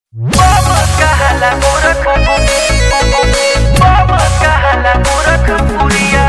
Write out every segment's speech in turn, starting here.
Vamos kahala gorak Vamos kahala gorak puriya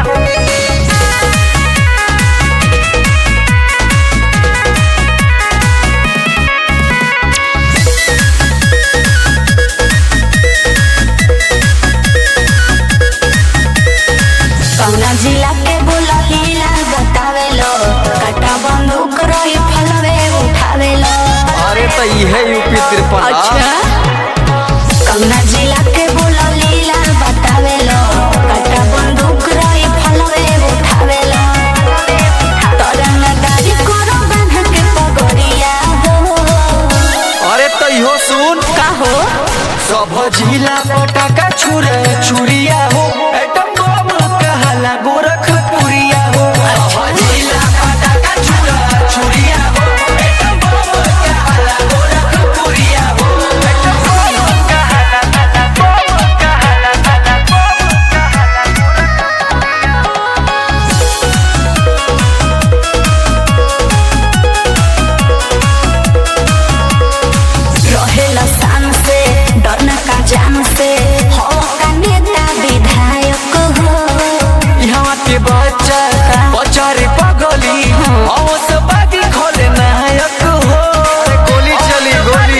कौना जिला के बोला लीला बतावेलो कटा बंदूक रही फलवे उठावेलो अरे तो इहे यूपी तिरपन कौना जिला के बोला लीला बतावेलो कटा बंदूक रही फलवे उठावेलो तरंग गाड़ी करो बांध के पगड़िया हो अरे तो इहो सुन का हो सब जिला पटाखा छुरे छुरिया हो एटम बम कहला गोरखपुरिया हो सब जिला पटाखा छुरा छुरिया हो एटम बम कहला गोरखपुरिया हो atom bomb kahala Vamos kahala Vamos kahala रहेला शान से डरना का जान से हो का नेता विधायक हो यहाँ के बच्चा बच्चा रे पगली अवस बागी खोले नायक हो अरे गोली चली गोली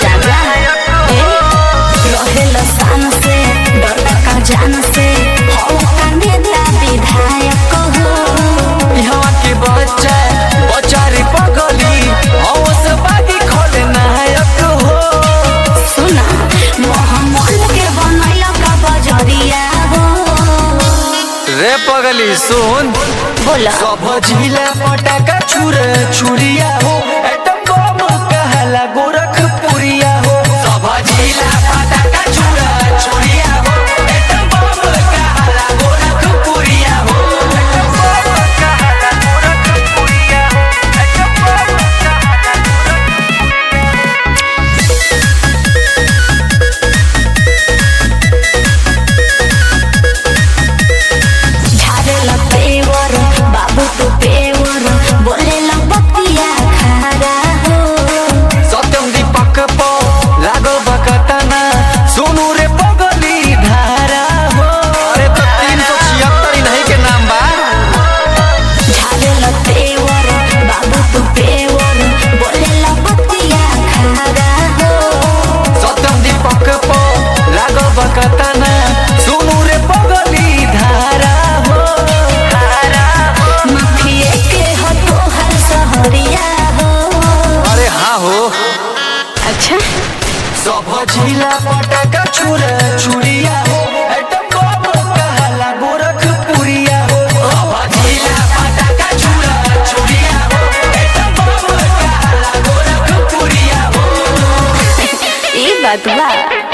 रहेला शान से डरना का जान से हो का नेता विधायक हो यहाँ के बच्चा बच्चा रे पगली अवस बागी खोले नायक हो सुना मोहम्मद के बनैला का बजरिया हो रे पगली सुन बोला सब जिला पटाखा छुर छुरिया हो एटम बम कहला गोरखपुरिया हो सब जिला पटाखा छुर छुरिया हो एटम बम कहला गोरखपुरिया हो atom bomb kahala gorak puriya Vamos kahala झारेला पेवर बाबू तू पेवर बोलेला बतिया खारा हो सत्यम दीपक पो लागो बकतना सोनू रे पगली धारा हो अरे तो तीन सौ छिहत्तर नहीं के नाम बा झारेला पेवर बाबू तू पेवर बोलेला बतिया खारा हो सत्यम दीपक पो लागो बकतना सोनू रे पगली धारा हो माफिए के हो तोहर सहरिया हो अरे हाँ हो अच्छा सब जिला पटाखा छुर छुरिया हो एटम बम कहला गोरखपुरिया हो सब जिला पटाखा छुर छुरिया हो एटम बम कहला गोरखपुरिया हो ई बात बा